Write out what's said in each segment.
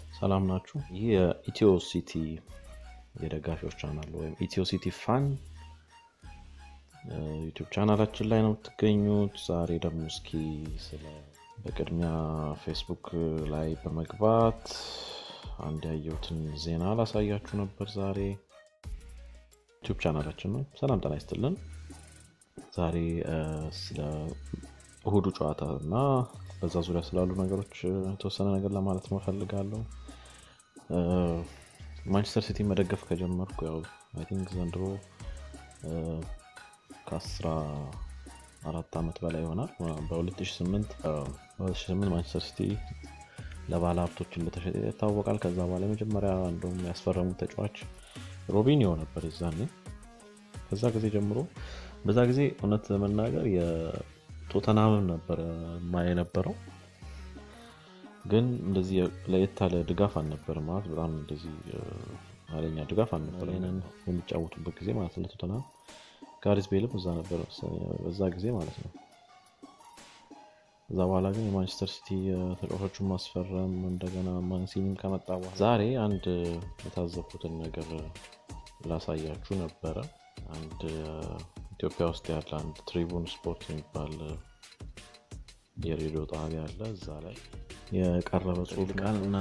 ሰላም ናችሁ። ይህ የኢትዮ ሲቲ የደጋፊዎች ቻናል ወይም ኢትዮ ሲቲ ፋን ዩቲዩብ ቻናላችን ላይ ነው የምትገኙት። ዛሬ ደግሞ እስኪ ስለ በቅድሚያ ፌስቡክ ላይ በመግባት አንድ ያየሁትን ዜና ላሳያችሁ ነበር። ዛሬ ዩቲዩብ ቻናላችን ነው። ሰላም ጤና ይስጥልን። ዛሬ ስለ እሁዱ ጨዋታ እና በዛ ዙሪያ ስላሉ ነገሮች የተወሰነ ነገር ለማለት መፈልጋለሁ። ማንቸስተር ሲቲ መደገፍ ከጀመርኩ ያው አይ ቲንክ ዘንድሮ ከአስራ አራት ዓመት በላይ ይሆናል። በ2008 ማንቸስተር ሲቲ ለባለ ሀብቶች እንደተሸጠ ይታወቃል። ከዛ በኋላ የመጀመሪያ እንደውም ያስፈረሙት ተጫዋች ሮቢኒዮ ነበር የዛኔ። ከዛ ጊዜ ጀምሮ በዛ ጊዜ እውነት ለመናገር የቶተናምም ነበረ ማ የነበረው ግን እንደዚህ ለየት ያለ ድጋፍ አልነበረም። ማለት በጣም እንደዚህ ኃይለኛ ድጋፍ አልነበረም ይህንን የሚጫወቱበት ጊዜ ማለት ለቶተናም ጋሪስ ቤልም እዛ ነበረ በዛ ጊዜ ማለት ነው። እዛ በኋላ ግን የማንቸስተር ሲቲ ተጫዋቾቹን ማስፈረም እንደገና ማንሲኒም ከመጣ በኋላ ዛሬ አንድ የታዘብኩትን ነገር ላሳያችሁ ነበረ። አንድ ኢትዮጵያ ውስጥ ያለ አንድ ትሪቡን ስፖርት የሚባል የሬዲዮ ጣቢያ አለ። እዛ ላይ የቀረበ ጽሁፍ ቃል እና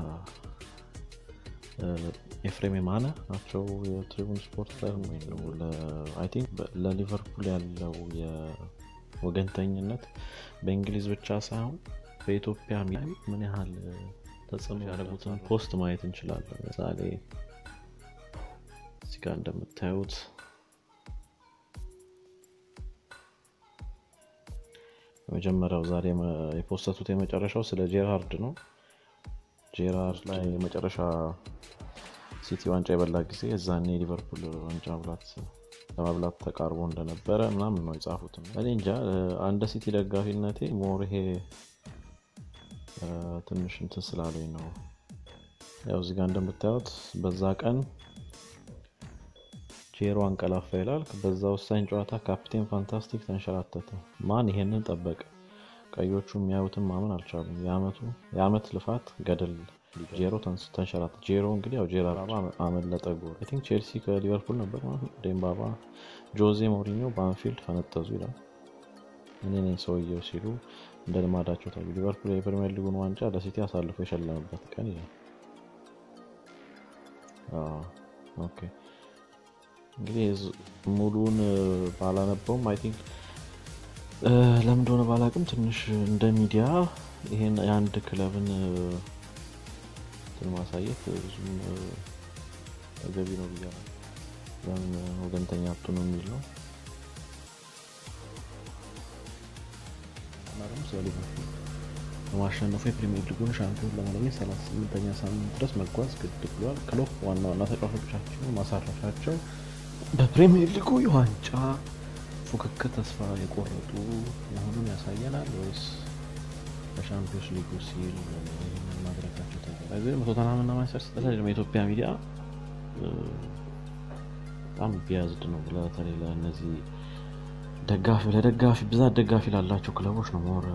ኤፍሬም የማነ ናቸው የትሪቡን ስፖርት ላይ ቲንክ ለሊቨርፑል ያለው የወገንተኝነት በእንግሊዝ ብቻ ሳይሆን በኢትዮጵያ ምን ያህል ተጽዕኖ ያደረጉትን ፖስት ማየት እንችላለን። ምሳሌ እዚህ ጋር እንደምታዩት የመጀመሪያው ዛሬ የፖስተቱት የመጨረሻው ስለ ጄራርድ ነው። ጄራርድ ላይ የመጨረሻ ሲቲ ዋንጫ የበላ ጊዜ እዛኔ ሊቨርፑል ዋንጫ ለመብላት ተቃርቦ እንደነበረ ምናምን ነው የጻፉት። እኔ እንጃ አንደ ሲቲ ደጋፊነቴ ሞር ይሄ ትንሽ እንትን ስላለኝ ነው። ያው እዚጋ እንደምታዩት በዛ ቀን ጄሮ አንቀላፋ ይላል። በዛ ወሳኝ ጨዋታ ካፕቴን ፋንታስቲክ ተንሸራተተ። ማን ይሄንን ጠበቀ? ቀዮቹ የሚያዩትን ማመን አልቻሉም። የአመት ልፋት ገደል ጄሮ ተንሸራተ። ጄሮ እንግዲህ ያው ጄራርድ አመለጠ ጎል። አይ ቲንክ ቼልሲ ከሊቨርፑል ነበር ማለት ነው። ዴምባባ ጆዜ ሞሪኒዮ በአንፊልድ ፈነጠዙ ይላል። እኔ ነኝ ሰውየው ሲሉ እንደ ልማዳቸው ታዩ። ሊቨርፑል የፕሪሚየር ሊጉን ዋንጫ ለሲቲ አሳልፎ የሸለመበት ቀን ይላል። ኦኬ እንግዲህ ሙሉን ባላነበውም አይ ቲንክ ለምን እንደሆነ ባላቅም ትንሽ እንደ ሚዲያ ይሄን የአንድ ክለብን ማሳየት ብዙም ተገቢ ነው ብያ ለምን ወገንተኛ ሀብቱ ነው የሚል ነው እና ደግሞ ስለ ሊቨርፑል በማሸነፉ የፕሪሚየር ሊጉን ሻምፒዮን ለማግኘት 38ኛ ሳምንት ድረስ መጓዝ ግድ ብሏል። ክሎፕ ዋና ዋና ተጫዋቾቻቸው ማሳረፋቸው በፕሪሚየር ሊጉ የዋንጫ ፉክክር ተስፋ የቆረጡ መሆኑን ያሳየናል ወይስ በሻምፒዮንስ ሊጉ ሲል ይህንን ማድረጋቸው ተገ ቶተንሃም እና ማንቸስተር ሲቲ የኢትዮጵያ ሚዲያ በጣም ቢያዝድ ነው። በተለይ ለእነዚህ ደጋፊ ለደጋፊ ብዛት ደጋፊ ላላቸው ክለቦች ነው ሞር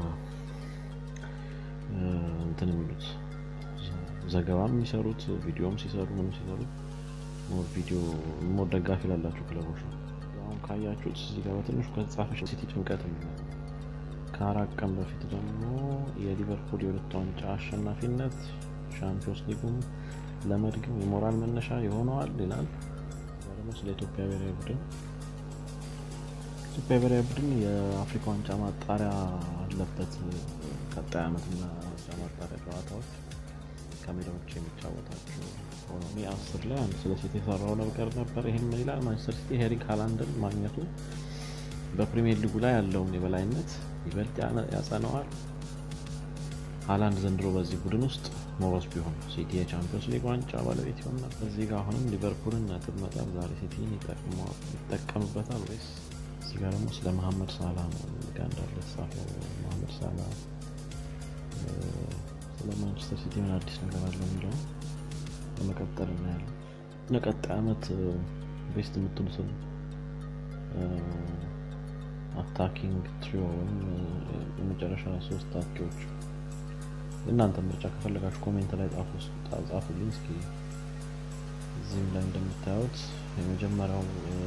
እንትን የሚሉት ዘገባም የሚሰሩት ቪዲዮም ሲሰሩ ምንም ሲሰሩ ሞር ቪዲዮ ሞር ደጋፊ ላላቸው ክለቦች ነው። አሁን ካያችሁት እዚህ ጋር በትንሹ ከተጻፈች ሲቲ ጭንቀት ከአራት ቀን በፊት ደግሞ የሊቨርፑል የሁለት ዋንጫ አሸናፊነት ሻምፒዮንስ ሊጉም ለመድገም የሞራል መነሻ የሆነዋል ይላል። ደግሞ ስለ ኢትዮጵያ ብሔራዊ ቡድን ኢትዮጵያ ብሔራዊ ቡድን የአፍሪካ ዋንጫ ማጣሪያ አለበት። ቀጣይ ዓመትና ማጣሪያ ጨዋታዎች ከሜዳ ውጭ የሚጫወታቸው ሆኖ አስር ላይ አንድ ስለ ሲቲ የሰራው ነገር ነበር። ይህም ምን ይላል? ማንቸስተር ሲቲ ኤሪክ ሃላንድን ማግኘቱ በፕሪሚየር ሊጉ ላይ ያለውን የበላይነት ይበልጥ ያጸነዋል። ሃላንድ ዘንድሮ በዚህ ቡድን ውስጥ ሞሮስ ቢሆን ሲቲ የቻምፒዮንስ ሊግ ዋንጫ ባለቤት ይሆን ነበር። እዚህ ጋር አሁንም ሊቨርፑልን ነጥብ መጣል ዛሬ ሲቲን ይጠቀምበታል ወይስ? እዚህ ጋር ደግሞ ስለ መሐመድ ሳላ ነው ጋር እንዳለ ተጻፈው። መሐመድ ሳላ ስለ ማንቸስተር ሲቲ ምን አዲስ ነገር አለ የሚለውን በመቀጠል እናያለን። ለቀጣይ ዓመት ቤስት የምትሉትን አታኪንግ ትሪዮ ወይም የመጨረሻ ሶስት አጥቂዎች እናንተ ምርጫ ከፈለጋችሁ ኮሜንት ላይ ጻፉልኝ። እስኪ እዚህም ላይ እንደምታዩት የመጀመሪያው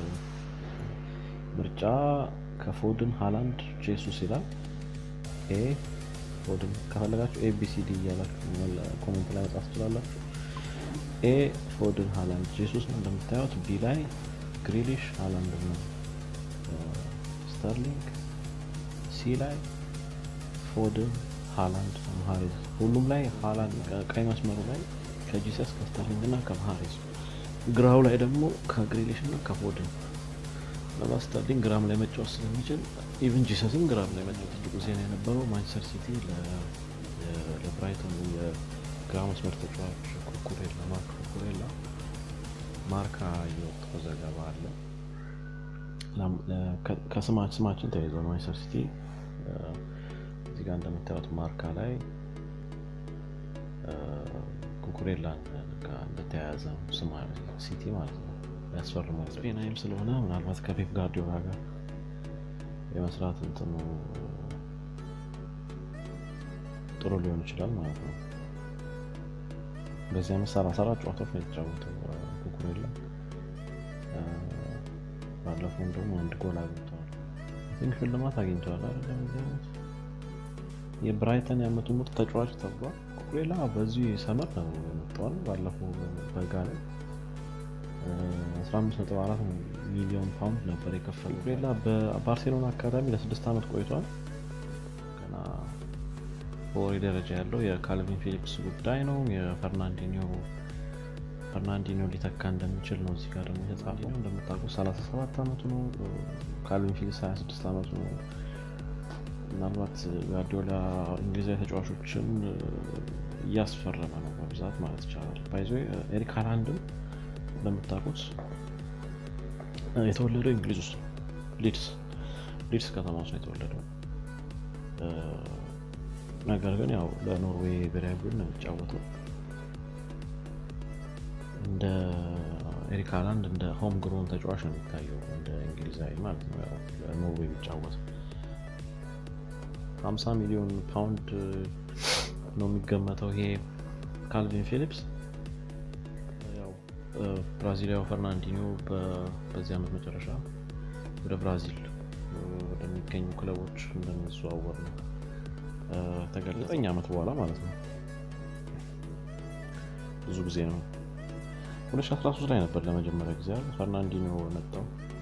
ምርጫ ከፎድን ሃላንድ ጄሱስ ይላል። ኤ ፎድን ከፈለጋችሁ ኤቢሲዲ እያላችሁ ኮሜንት ላይ መጻፍ ትችላላችሁ። ኤ ፎድን ሃላንድ ጄሱስ ነው እንደምታዩት። ቢ ላይ ግሪሊሽ ሃላንድ ነው ስተርሊንግ። ሲ ላይ ፎድን ሃላንድ ማሃሬዝ። ሁሉም ላይ ሃላንድ ቀይ መስመሩ ላይ ከጂሰስ ከስተርሊንግ እና ከማሃሬዝ፣ ግራው ላይ ደግሞ ከግሪሊሽ እና ከፎድን ምናልባት ስተርሊንግ ግራም ላይ መጫወት ስለሚችል ኢቨን ጂሰስም ግራም ላይ መጫወት ትልቁ ዜና የነበረው ማንቸስተር ሲቲ ለብራይተን የግራ መስመር ተጫዋች ኩኩሬላ ማርክ ኩኩሬላ ማርካ የወጣው ዘገባ አለ። ከስማችን ተያይዘው ማንቸስተር ሲቲ እዚህ ጋር እንደምታዩት ማርካ ላይ ኩኩሬላን እንደተያያዘ ስማ ሲቲ ማለት ነው ያስፈርማል። ስፔናዊም ስለሆነ ምናልባት ከፔፕ ጋርዲዮላ ጋር የመስራት እንትኑ ጥሩ ሊሆን ይችላል ማለት ነው። በዚህ ዓመት ሰላሳ አራት ጨዋታዎች ነው የተጫወተው ኩኩሬላ። ባለፈውም ደግሞ አንድ ጎል አግኝተዋል። ቲንክ ሽልማት አግኝተዋል አይደለም በዚህ ዓመት የብራይተን የዓመቱ ምርጥ ተጫዋች ተብሏል። ኩኩሬላ በዚህ ሰመር ነው የመጣው። ባለፈው በጋ ላይ 15.4 ሚሊዮን ፓውንድ ነበር የከፈለው። ኩኩሬላ በባርሴሎና አካዳሚ ለስድስት ዓመት ቆይቷል። ገና በወሬ ደረጃ ያለው የካልቪን ፊሊፕስ ጉዳይ ነው። የፈርናንዲኒዮ ፈርናንዲኒዮ ሊተካ እንደሚችል ነው እዚህ ጋር ደግሞ የተጻፈው። እንደምታውቁት 37 ዓመቱ ነው። ካልቪን ፊሊፕስ 26 ዓመቱ ነው። ምናልባት ጋርዲዮላ እንግሊዛዊ ተጫዋቾችን እያስፈረመ ነው በብዛት ማለት ይቻላል። ባይዞ ኤሪክ ሃላንድም እንደምታውቁት የተወለደው እንግሊዝ ውስጥ ሊድስ ሊድስ ከተማ ውስጥ ነው የተወለደው። ነገር ግን ያው ለኖርዌይ ብሔራዊ ቡድን ነው የሚጫወተው። እንደ ኤሪክ ሃላንድ እንደ ሆም ግሮን ተጫዋች ነው የሚታየው እንደ እንግሊዛዊ ማለት ነው። ያው ለኖርዌይ የሚጫወተው 50 ሚሊዮን ፓውንድ ነው የሚገመተው ይሄ ካልቪን ፊሊፕስ። ያው ብራዚሊያው ፈርናንዲኒዮ በዚህ ዓመት መጨረሻ ወደ ብራዚል ወደሚገኙ ክለቦች እንደሚዘዋወር ነው ተገለጸ። ዘጠኝ ዓመት በኋላ ማለት ነው። ብዙ ጊዜ ነው። 2013 ላይ ነበር ለመጀመሪያ ጊዜ ፈርናንዲኒዮ መጣው።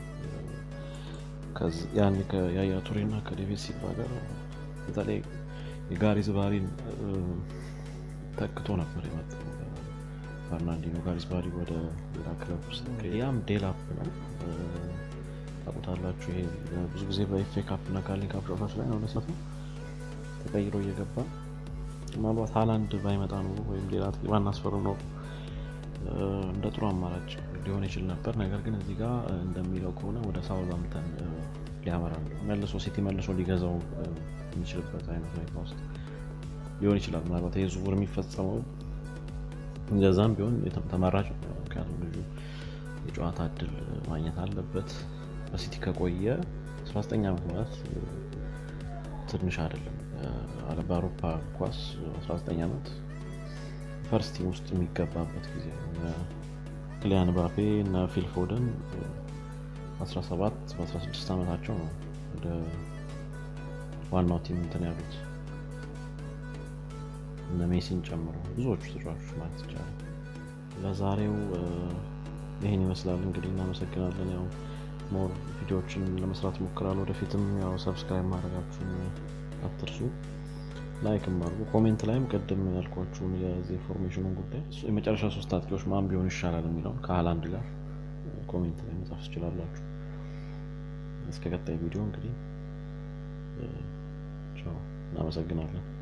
ያን ከያያ ቱሬ እና ከዴቪድ ሲልቫ ጋር በተለይ የጋሪዝ ባሪን ተክቶ ነበር የመጣው ፈርናንዲኖ። ጋሪዝ ባሪ ወደ ሌላ ክለብ ውስጥ ያም ዴላፕ ነው ታውቁታላችሁ። ይሄ ብዙ ጊዜ በኤፍ ኤ ካፕ እና ካሊንግ ካፕ ጨዋታዎች ላይ ነው ለሰቱ ተቀይሮ እየገባ ምናልባት ሃላንድ ባይመጣ ኖሮ ወይም ሌላ ባናስፈርም ኖሮ እንደ ጥሩ አማራጭ ሊሆን ይችል ነበር። ነገር ግን እዚህ ጋር እንደሚለው ከሆነ ወደ ሳውዛምተን ሊያመራ ነው መልሶ ሲቲ መልሶ ሊገዛው የሚችልበት አይነት ሁኔታ ውስጥ ሊሆን ይችላል። ምናልባት ይህ ዝውውር የሚፈጸመው እንደዛም ቢሆን ተመራጭ ነው። ምክንያቱም ልጁ የጨዋታ እድል ማግኘት አለበት። በሲቲ ከቆየ 19 ዓመት ማለት ትንሽ አይደለም። በአውሮፓ ኳስ 19 ዓመት ፈርስት ቲም ውስጥ የሚገባበት ጊዜ ክሊያን ባፔ እና ፊል ፎደን 17 በ16 ዓመታቸው ነው ወደ ዋናው ቲም እንትን ያሉት እነ ሜሲን ጨምሮ ብዙዎቹ ተጫዋቾች ማለት ይቻላል። ለዛሬው ይህን ይመስላል እንግዲህ እናመሰግናለን። ያው ሞር ቪዲዮዎችን ለመስራት ሞክራል። ወደፊትም ያው ሰብስክራይብ ማድረጋችሁን አትርሱ። ላይክም አድርጉ። ኮሜንት ላይም ቅድም ያልኳችሁን የዚህ ኢንፎርሜሽኑን ጉዳይ የመጨረሻ ሶስት አጥቂዎች ማን ቢሆን ይሻላል የሚለውን ከሃላንድ ጋር ኮሜንት ላይ መጻፍ ትችላላችሁ። እስከ ቀጣይ ቪዲዮ እንግዲህ እናመሰግናለን።